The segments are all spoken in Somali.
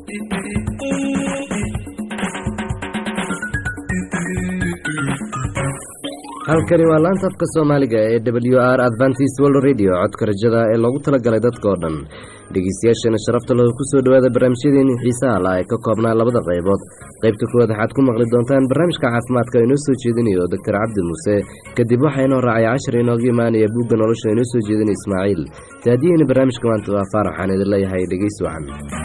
halkani waa laanta afka soomaaliga ee w r advantis world radio codka rajada ee loogu talagalay dadka oo dhan dhegeystayaashana sharafta looda kusoo dhawaada barnaamijyadeeni xiisaha lah ee ka koobnaa labada qaybood qaybta kuwaad waxaad ku maqli doontaan barnaamijka caafimaadka inoo soo jeedinayo doctor cabdi muuse kadib waxaa inoo raacay cashar inooga imaanaya buugga nolosha inoo soo jeedinaya ismaaciil taadiyeyna barnaamijka maanta waa faar waxaan idin leeyahay dhegeys wacan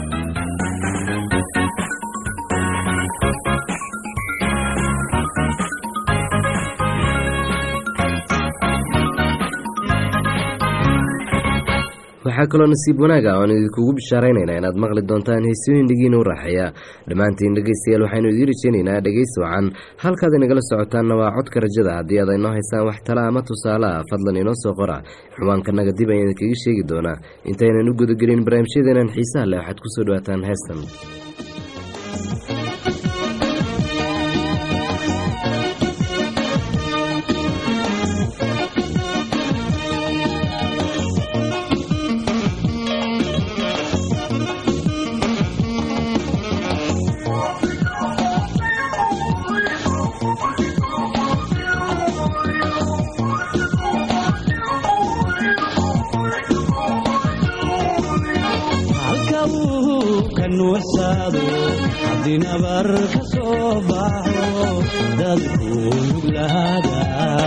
waxaa kaloo nasiib wanaaga oan idinkugu bishaaraynaynaa inaad maqli doontaan heesooyin dhigiina u raaxeeya dhammaantiin dhegeystayaal waxaynu idiin rajeynaynaa dhegeysi wacan halkaad inagala socotaanna waa codka rajada haddii aad inoo haysaan wax tala ama tusaale ah fadlan inoo soo qora ciwaankanaga dib ayaan idinkaga sheegi doonaa intaynan u gudagelin barnaamijyadeenan xiisaha leh waxaad kusoo dhawaataan heestan haddii nabar ka soo baxo dadku nuglaada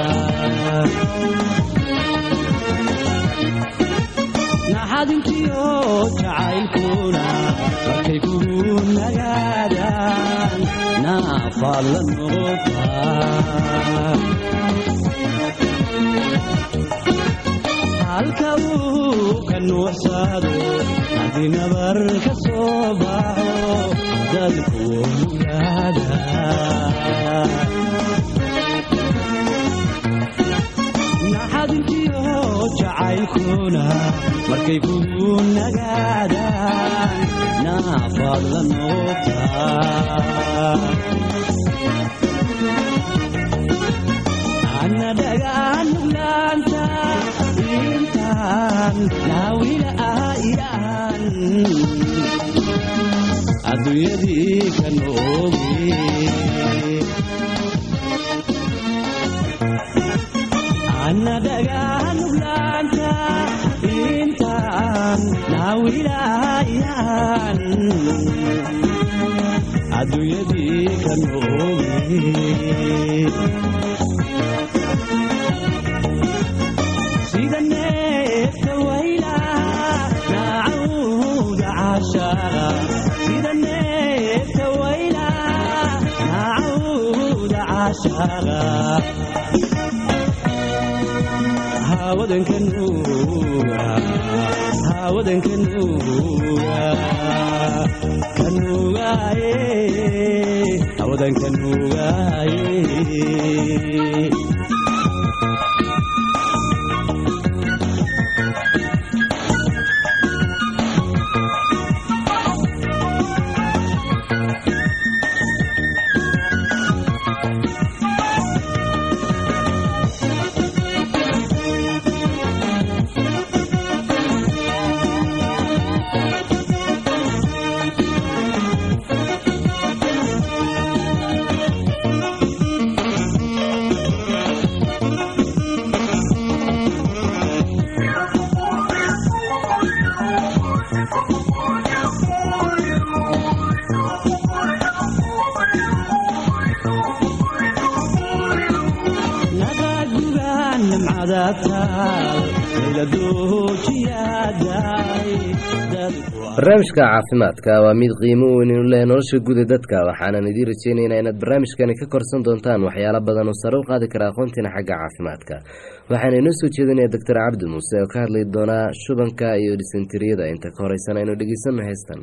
naxadintiyo jacaylkuna markay kugu nagaadaan naafaad la noqotaa halka uu ka nuuxsado haddii nabar ka soo baxo dadku nuglaada naxadintiyo jacaylkuna markay kugu nagaadaan naafaad la noqotaa ana dhagaan nuglaanta intaan naawila ayaan adduunyadii ka nooge ana dhagaan nuglaanta intaan naawila ayaan adduunyadii ka nooge sida neefta wayla naacawda caashaqa sida neefta wayla naacawda caashaqa haawadanka nuuga haawadanka nuuga kanuugaaye haawadanka nuugaaye barnaamijka caafimaadka waa mid qiimo weyn inu leh nolosha guuda dadka waxaanan idiin rajeynaynaa inaad barnaamijkani ka korsan doontaan waxyaalo badan oo sare u qaadi kara aqoontiina xagga caafimaadka waxaana inoo soo jeedinaya doctor cabdi muuse oo ka hadlay doonaa shubanka iyo dhisentiriyada inta ka horeysan aynu dhegeysanno heestan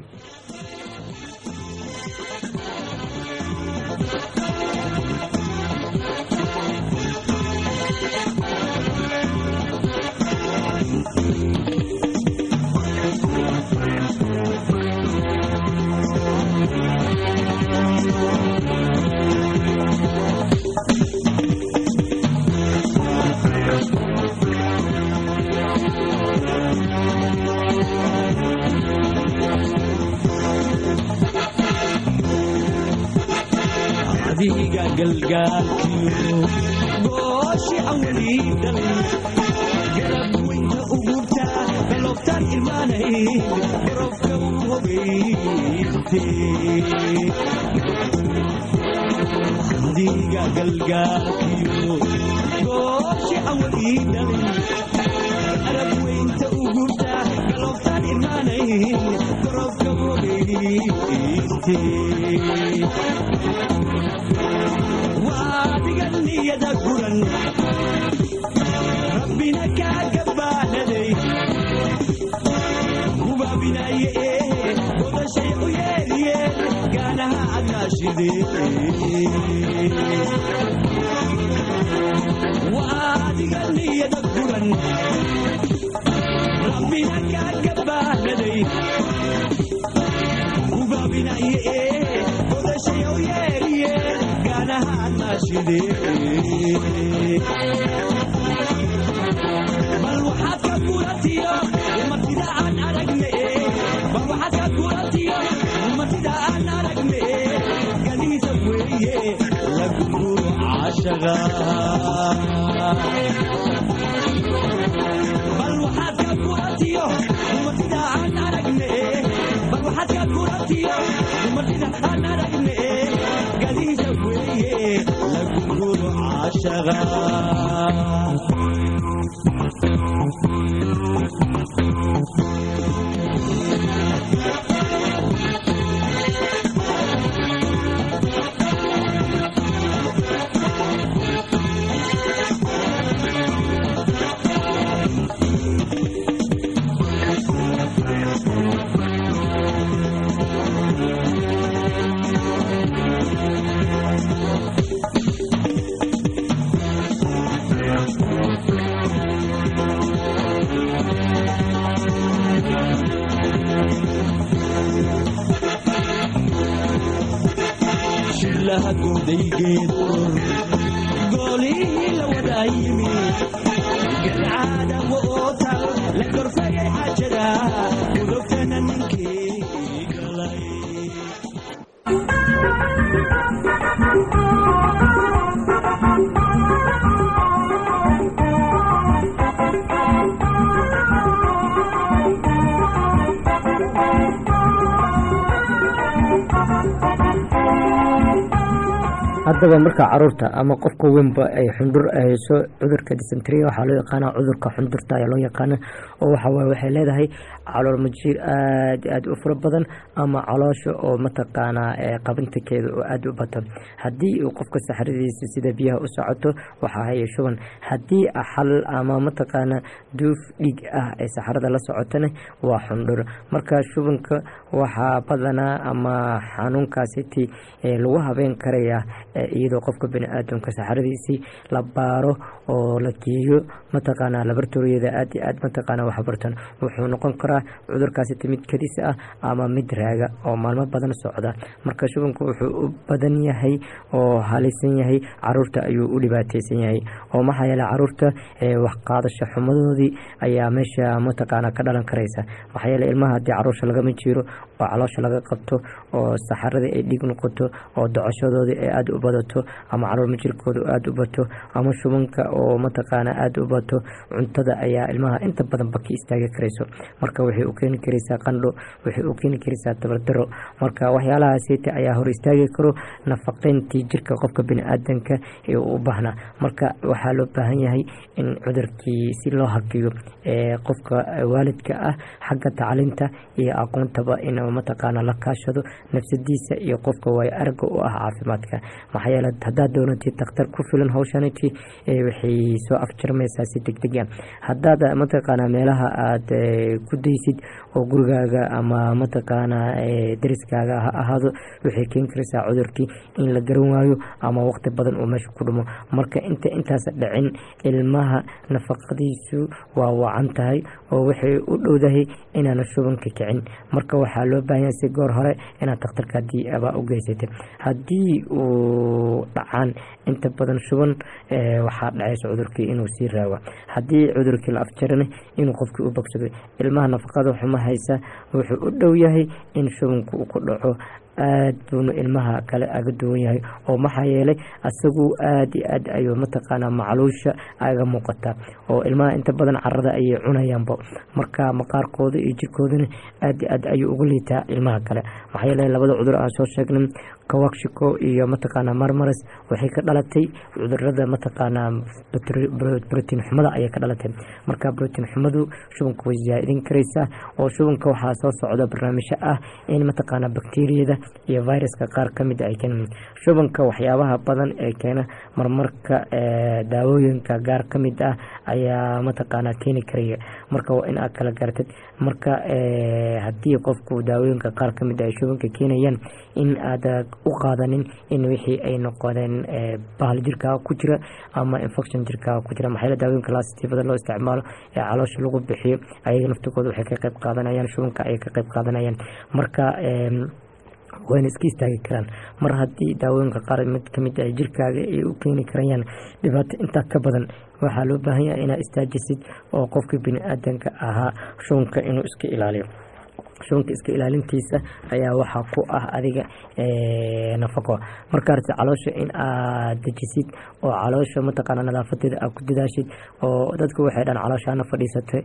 galgaalkiyo gooshi aan weli dhalin garab weynta ugurta galobtaan ilmaanayn barofka u hogayste diga galgaalkiyo gooshi aan weli dhalin garab weynta ugurta galobtaan ilmaanayn barofka u hogayste waadiga niyada guran rabbina kaaga baahnaday hubaabinaye ee godashay u yeeliyeen gaanaha adnaashidee waadiga niyada guran rabbina kaaga baahnaday hubaabinaye ee godashay u yeeliyeen gaanaha adnaashidee bal waxaad ka guratiyo umatida aan aragne bal waxaad ka guratiyo umatida aan aragne ganiisa weeye lagu guro caashaga bal waxaad ka guratiyo umatida aan aragne bal waxaad ka guratiyo umatida aan aragne ganiisa weeye lagu guro caashaga shilaha goodaygeed goolihii la wadaa yimi galcaada wootal la korfayay xaajada gudubtana ninkii galay haddaba marka caruurta ama qofka weynba ay xundur hayso cudurka dysenteria waxaa loo yaqaana cudurka xundurta ayaa loo yaqaana oo waxawaaye waxay leedahay calool majiir aad iyo aad u fara badan ama caloosha oo mataqaanaa ee qabintakeeda oo aada u badan haddii uu qofka saxradiisa sida biyaha u socoto waxaa haya shuban haddii xal ama mataqaana duuf dhiig ah ay saxrada la socotona waa xundhur marka shubanka waxaa badanaa ama xanuunkaasiti lagu habeen karaya iyadoo qofka bani-aadamka saxradiisii la baaro oo la geeyo mataqaanaa labartoriyada aad iyo aad mataqaana waxbartan wuxuu noqon karaa cudurkaasiti mid kadis ah ama mid raaga oo maalmo badan socda marka shubanku wuxuu u badan yahay oo halisan yahay caruurta ayuu u dhibaateysan yahay oo maxaa yeele caruurta waxqaadasho xumadoodii ayaa meesha mataqaana ka dhalan karaysa maxaa yeele ilmaha haddii caruusha lagama jiiro oo caloosha laga qabto oo saxaradii ay dhiig noqoto oo docoshadoodii ay aada u badato ama calool majirkooda aada u bato ama shubanka oo mataqaana aada u bato cuntada ayaa ilmaha inta badan baki istaagi karayso marka waxay u keeni karaysaa qandho waxay u keeni karaysaa tabardaro marka waxyaalahaasita ayaa hor istaagi karo nafaqeyntii jirka qofka bani-aadanka ee u baahnaa marka waxaa loo baahan yahay in cudurkii si loo hakiyo qofka waalidka ah xagga tacliinta iyo aqoontaba inuu mataqaana la kaashado nafsadiisa iyo qofka waayo araga u ah caafimaadka maxaa yeele haddaad doonatid dakhtar ku filan hawshaniti waxay soo afjarmaysaa si degdeg ah haddaad mataqaana meelaha aada ku daysid oo gurigaaga ama mataqaana dariskaaga ha ahaado waxay keeni karaysaa cudurkii in la garan waayo ama waqti badan uu meesha ku dhumo marka inta intaas dhicin ilmaha nafaqadiisu waa wacan tahay oo waxay u dhowdahay inaana shubanka kicin marka waxaa loo baahanya si goor hore inaad dakhtarka haddii abaa u geysatay haddii uu dhacaan inta badan shuban waxaa dhacaysa cudurkii inuu sii raawa haddii cudurkii la afjarana inuu qofkii u bogsado ilmaha nafaqada xuma haysa wuxuu u dhow yahay in shubanku uu ku dhaco aad buuna ilmaha kale aga duwan yahay oo maxaa yeelay asagu aad iyo aad ayuu mataqaanaa macluusha aga muuqataa oo ilmaha inta badan carada ayay cunayaanba marka maqaarkooda iyo jirkoodana aad iyo aad ayuu uga liitaa ilmaha kale maxaa yeelay labada cudur aan soo sheegnay kawakshiko iyo mataqaanaa marmaris waxay ka dhalatay cudurada mataqaanaa brotiin xumada ayay ka dhalatay marka brotiin xumadu shubanka way zaa-idin karaysaa oo shubanka waxaa soo socda barnaamijyo ah in mataqaanaa bakteriyada iyo viruska qaar kamid ay keenan shubanka waxyaabaha badan ee keena marmarka daawooyinka gaar kamid ah ayaa mataqaanaa keeni karaya marka waa in aad kala garatid marka haddii qofku daawooyinka qaar kamid ay shubanka keenayaan in aad u qaadanin in wixii ay noqodeen bahal jirkaaga ku jira ama infection jirkaaga ku jira maxaa daawooyinka laasitifada loo isticmaalo ee caloosha lagu bixiyo ayaga naftigooda waxay ka qayb qaadanayaan shubanka ayay ka qayb qaadanayaan marka wayna iska istaagi karaan mar haddii daawooyinka qaar mid kamid ah jirkaaga ay u keeni karayaan dhibaato intaa ka badan waxaa loo baahan yahay inaad istaajisid oo qofka bini aadanka ahaa shubanka inuu iska ilaaliyo shubanka iska ilaalintiisa ayaa waxaa ku ah adiga nafaqo markaas caloosha in aad dejisid oo caloosha mataqaana nadaafadeeda aad ku dadaashid oo dadku waxay dhan calooshaana fadhiisatay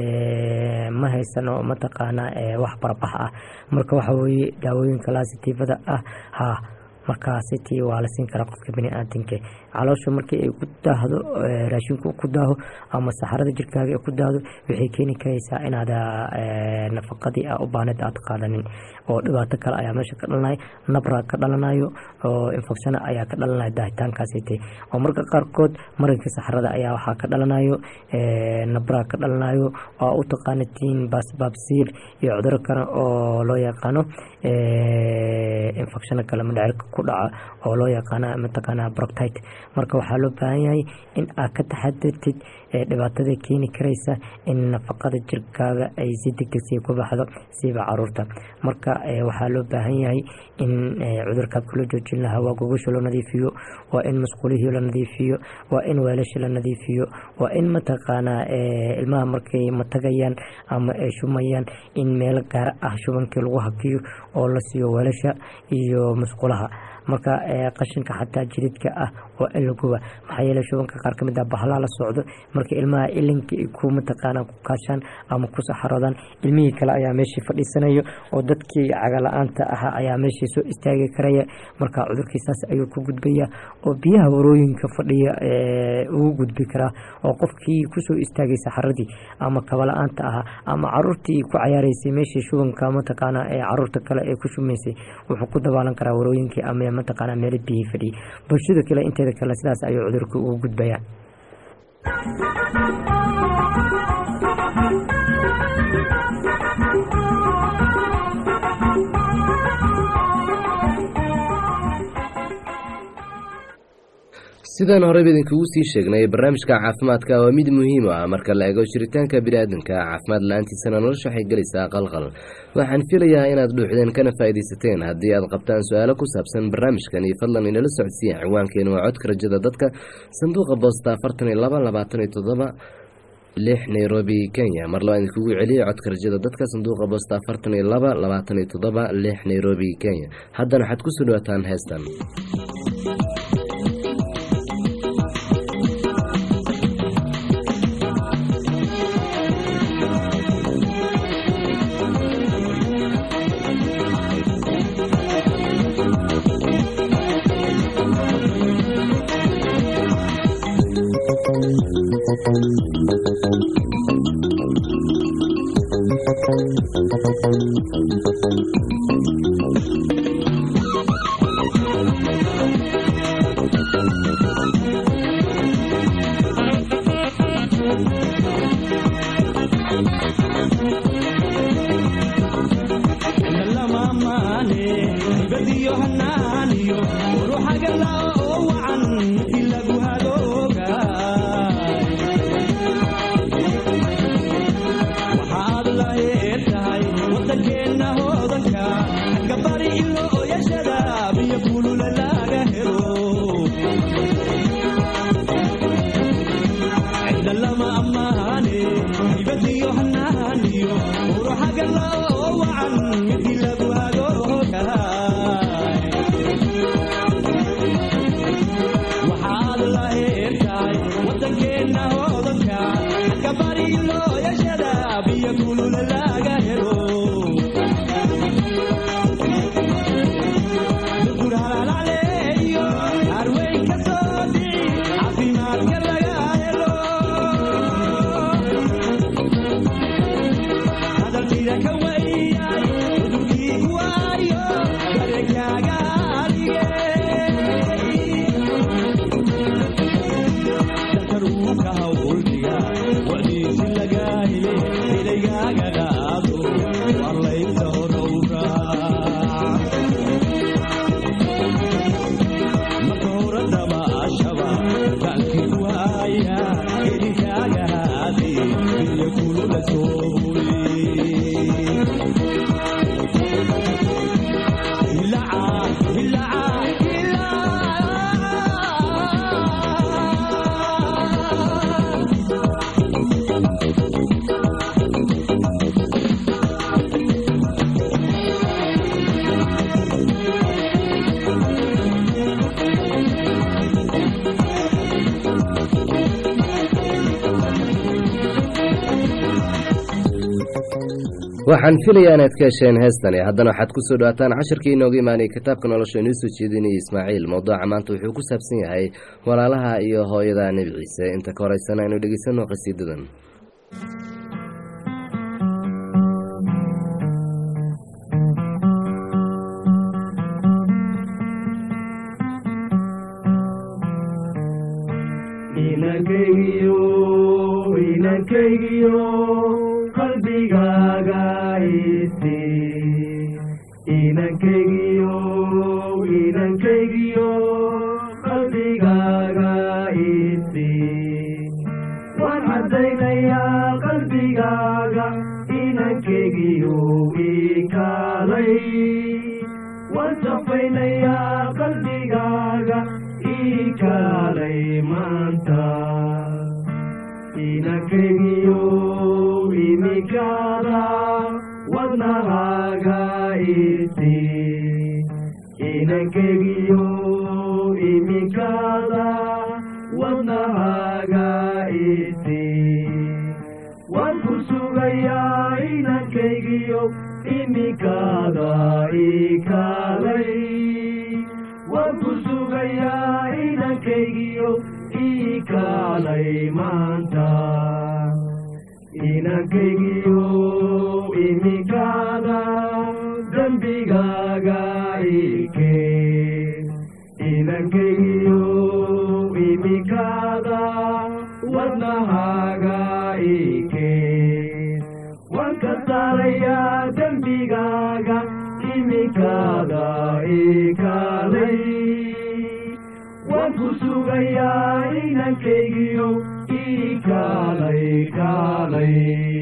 ma haysano mataqaana wax barbax ah marka waxa weye daawooyinka laasitifada ah ha markaasiti waa la siin karaa qofka baniaadanka caloosha markii ay ku daahdo raashinku ku daaho ama saxarada jirkaaga ay ku daahdo waxay keeni karaysaa inaad nafaqadii a u baaneed aad qaadanin oo dhibaato kale ayaa meesha ka dhalanaya nabra ka dhalanayo oo infecshana ayaa ka dhalanaya daahitaankaasite oo marka qaarkood marinka saxarada ayaa waxaa ka dhalanayo nabra ka dhalanayo oo u taqaanatiin baasbaabsiir iyo cuduro kale oo loo yaqaano infecshano kale madhecirka ku dhaca oo loo yaqaana mataqaana broctite marka waxaa loo baahan yahay in aad ka taxadirtid dhibaatada keeni karaysa in nafaqada jirkaaga ay si degdegsi ku baxdo siiba caruurta marka waxaa loo baahan yahay in cudurkaabka loo joojin lahaa waa gogosha loo nadiifiyo waa in masquulihii la nadiifiyo waa in weelasha la nadiifiyo waa in mataqaanaa ilmaha markay matagayaan ama ay shumayaan in meelo gaar ah shubankii lagu hakiyo oo la siiyo weelasha iyo masquulaha marka qashinka xataa jididka ah waa in la guba maxaa yeele shubanka qaar kamid ah bahlaa la socdo marka ilmaha ilinka ku mataqaana ku kaashaan ama ku saxaroodaan ilmihii kale ayaa meeshii fadhiisanayo oo dadkii cagala-aanta ahaa ayaa meeshii soo istaagi karaya marka cudurkiisaas ayuu ku gudbaya oo biyaha warooyinka fadhiya ugu gudbi karaa oo qofkii kusoo istaagay saxaradii ama kabala-aanta ahaa ama caruurtii ku cayaareysay meeshii shubanka mataqaana ee caruurta kale ee ku shumaysay wuxuu ku dabaalan karaa warooyinkii ama mataqaana meelo biyihii fadhiyay bulshada kale inteeda kale sidaas ayuu cudurka ugu gudbayaa sidaan horeyba idinkugu sii sheegnay barnaamijka caafimaadka waa mid muhiim u ah marka la eego jiritaanka biniaadanka caafimaad la-aantiisana nolosha waxay gelaysaa qalqal waxaan filayaa inaad dhuuxdeen kana faa'iidaysateen haddii aad qabtaan su-aalo ku saabsan barnaamijkani fadlan inala socodsiiya ciwaankeenu waa codka rajada dadka sanduuqa boosta afartan iyo laba labaatan iyo toddoba lix nairobi kenya mar labaan idinkugu celiya codka rajada dadka sanduuqa boosta afartan iyo laba labaatan iyo toddoba lix nairobi kenya haddana waxaad kusoo dhawaataan heestan wacan midii lagu hagoogaa kulula laga helo dukur halaalaleeyo harweyn ka soo dhici caafimaadka laga helo hadalkida ka weyay cudurkii waayo barekaaga alige dakaruuka hawldiga wadiisi laga hele helaygaaga qaado warlaysa horowra marka hore dabaashaba baalkii waaya helinkaaga haadi iyo kulula sooy hilaca hilaca hilaca waxaan filayaa inaad ka hesheen heestani haddana waxaad ku soo dhawaataan casharkii inooga imaanayay kitaabka nolosha inuu soo jeedinayay ismaaciil mowduuca maanta wuxuu ku saabsan yahay walaalaha iyo hooyada nebi ciise inta ka horeysana aynu dhegeysano qasiidadan inankaygiyo inankaygiyo qalbigaaga isi inankaygiyo inankaygiyo qalbigaaga isi waan caddaynayaa qalbigaaga inankaygiyo ikaalay waan safaynayaa qalbigaaga ikaalay maanta inankaygiyo imikaada wadnahaaga isi inankaygiyo imikaada wadnahaaga isi waan ku sugayaa inankaygiyo imikaada ikaalay waan ku sugayaa inankaygiyo ikaalay maanta inankaygiyo imikaada dembigaaga ike inankaygiyo imikaada wadnahaaga ike waan ka saarayaa dembigaaga imikaada ikaalay waan ku sugayaa inankaygiyo ikaalay kaalay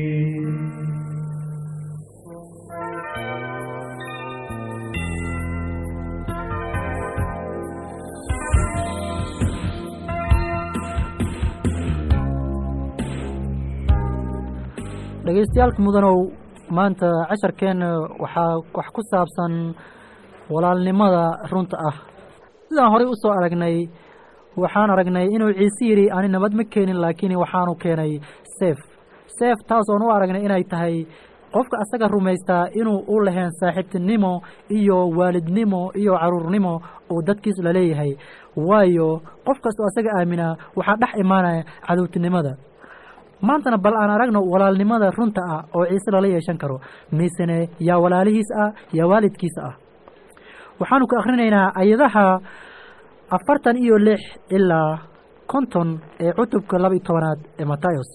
dhegaystayaal mudanow maanta casharkeenna waxaa wax ku saabsan walaalnimada runta ah sidaan horey u soo aragnay waxaan aragnay inuu ciise yidhi ani nabad ma keenin laakiin waxaanu keenay seef seef taas oon u aragnay inay tahay qofka asaga rumaystaa inuu u laheen saaxiibtinimo iyo waalidnimo iyo caruurnimo uu dadkiis la leeyahay waayo qof kastoo asaga aaminaa waxaa dhex imaanaya cadowtinimada maantana bal aan aragno walaalnimada runta ah oo ciise lala yeeshan karo misene yaa walaalihiis ah yaa waalidkiisa ah waxaanu ka akhrinaynaa ayadaha afartan iyo lix ilaa konton ee cutubka laba iyo tobanaad ee matayos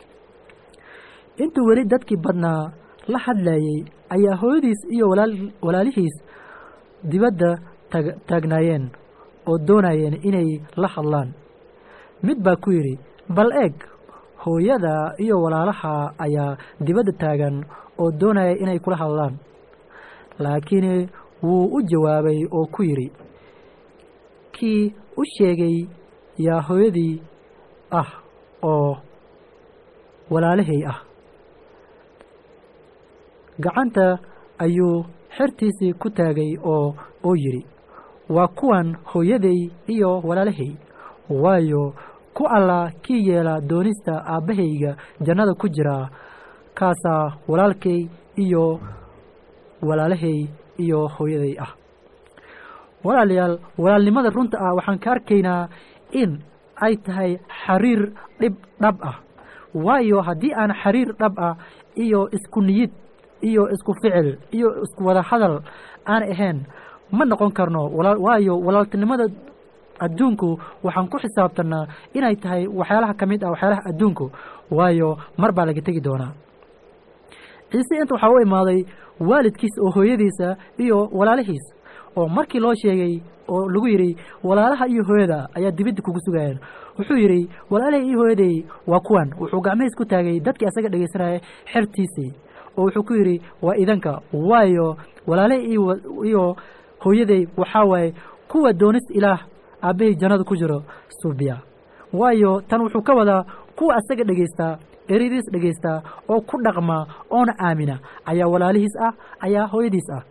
intuu weli dadkii badnaa la hadlayey ayaa hooyadiis iyo walaal walaalihiis dibadda taag taagnaayeen oo doonayeen inay la hadlaan mid baa ku yidhi bal eeg hooyada iyo walaalaha ayaa dibadda taagan oo doonaya inay kula hadlaan laakiin wuu u jawaabay oo ku yidhi kii u sheegay yaa hooyadii ah oo walaalahay ah gacanta ayuu xertiisii ku taagay oo oo yidhi waa kuwan hooyaday iyo walaalahay waayo ku alla kii yeela doonista aabbahayga jannada ku jira kaasaa walaalkay iyo walaalahay iyo hooyaday ah walaalayaal walaalnimada runta ah waxaan ka arkaynaa in ay tahay xariir dhib dhab ah waayo haddii aan xariir dhab ah iyo isku niyid iyo isku ficil iyo isku wada hadal aan ahayn ma noqon karno walaa waayo walaaltinimada adduunku waxaan ku xisaabtanaa inay tahay waxyaalaha ka mid ah waxyaalaha adduunku waayo mar baa laga tegi doonaa ciise inta waxaa u imaaday waalidkiisa oo hooyadiisa iyo walaalihiis oo markii loo sheegay oo lagu yidhi walaalaha iyo hooyada ayaa dibidda kugu sugayeen wuxuu yidhi walaalahay iyo hooyaday waa kuwan wuxuu gacmahiis ku taagay dadkii asaga dhegaysanaya xertiisii oo wuxuu ku yidhi waa idanka waayo walaalahay iyo hooyaday waxaa waaye kuwa doonista ilaah aabbahay jannada ku jiro suubiya waayo tan wuxuu ka wadaa kuwa asaga dhegaystaa eradiis dhegaystaa oo ku dhaqma oona aamina ayaa walaalihiis ah ayaa hooyadiis ah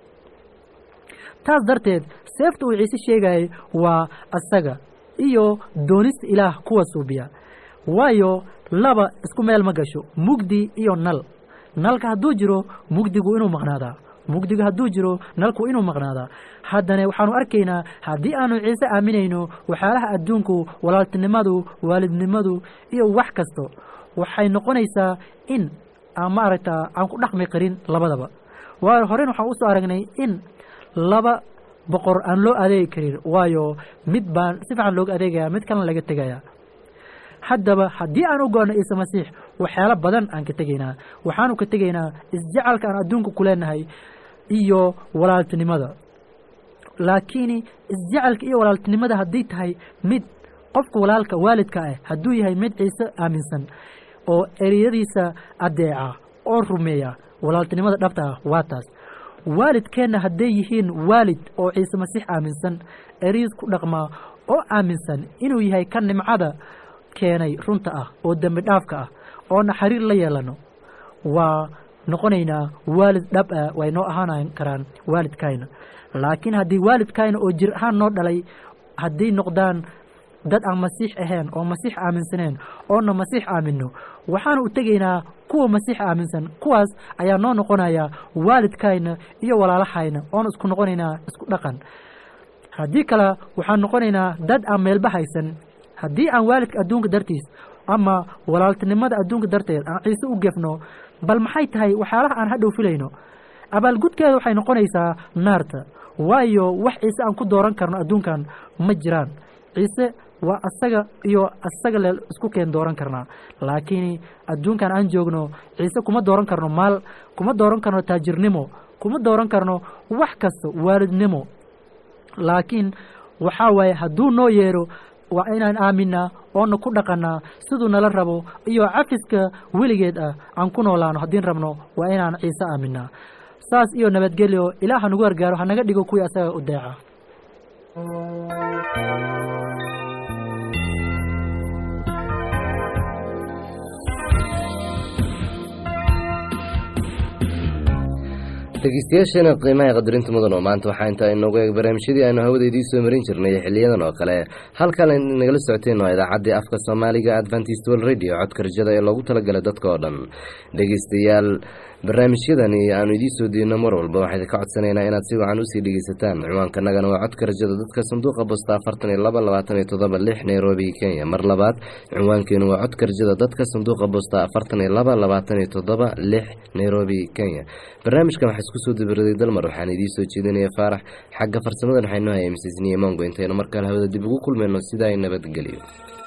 taas darteed seefta uu ciise sheegayay waa asaga iyo doonista ilaah kuwa suubiya waayo laba isku meel ma gasho mugdi iyo nal nalka hadduu jiro mugdigu inuu maqnaadaa mugdiga hadduu jiro nalku inuu maqnaadaa haddana waxaanu arkaynaa haddii aanu ciise aaminayno waxyaalaha adduunku walaaltinimadu waalidnimadu iyo wax kasto waxay noqonaysaa in aan maaragta aan ku dhaqmi karin labadaba waayo horen waxaan usoo aragnay in laba boqor aan loo adeegi karin waayo mid baan si fiican looga adeegaya mid kalena laga tegaya haddaba haddii aan u go'no ciise masiix waxyaalo badan aan ka tegaynaa waxaanu ka tegaynaa isjecalka aan adduunka ku leenahay iyo walaaltinimada laakiin isjecalka iyo walaaltinimada haddii tahay mid qofka walaalka waalidka ah hadduu yahay mid ciise aaminsan oo ereyadiisa adeeca oo rumeeya walaaltinimada dhabta ah waa taas waalidkeenna hadday yihiin waalid oo ciise masiix aaminsan ereyis ku dhaqmaa oo aaminsan inuu yahay ka nimcada keenay runta ah oo dembi dhaafka ah oo naxariir la yeelano waa noqonaynaa waalid dhab ah way noo ahaan karaan waalidkayna laakiin haddii waalidkayna oo jir ahaan noo dhalay hadday noqdaan dad aan masiix ahayn oo masiix aaminsaneen oona masiix aamino waxaanu u tegaynaa kuwa masiix aaminsan kuwaas ayaa noo noqonaya waalidkayna iyo walaalahayna oona isku noqonaynaa isku dhaqan haddii kale waxaan noqonaynaa dad aan meelba haysan haddii aan waalidka adduunka dartiis ama walaaltinimada adduunka darteed aan ciise u gefno bal maxay tahay waxyaalaha aan hadhow filayno abaalgudkeeda waxay noqonaysaa naarta waayo wax ciise aan ku dooran karno adduunkan ma jiraan ciise waa asaga iyo asaga le isku keen dooran karnaa laakiin adduunkan aan joogno ciise kuma dooran karno maal kuma dooran karno taajirnimo kuma dooran karno wax kasta waalidnimo laakiin waxaa waaye hadduu noo yeero waa inaan aaminaa oona ku dhaqanaa siduu nala rabo iyo cafiska weligeed ah aan ku noolaano haddiin rabno waa inaan ciise aaminaa saas iyo nabadgelyo ilaah ha nagu gargaaro ha naga dhigo kuwii asaga u deeca dhegeystayaasheena qiimaha qadarinta mudan oo maanta waxaa intaa inoogu eeg barnaamijyadii aynu hawada idiin soo marin jirnay xiliyadan oo kale halkan nagala socoteen waa idaacaddii afka soomaaliga adventist world radio codka rajada ee loogu talagalay dadka oo dhan dhegeystayaal barnaamijyadani aanu idiin soo diino mar walba waxaa idinka codsanaynaa inaad si wacan usii dhegeysataan ciwaankanagana waa codka rajada dadka sanduuqa bosta afartan iyo laba labaatan iyo toddoba lix nairobi kenya mar labaad ciwaankeenu waa codka rajada dadka sanduuqa bosta afartan iyo laba labaatan iyo toddoba lix nairobi kenya barnaamijkan waxaa isku soo dabaraday dalmar waxaan idiin soo jeedinaya faarax xagga farsamadan waxaynoo hayay misisniye mongo intaynu markale hawada dib ugu kulmayno sidaa nabadgelyo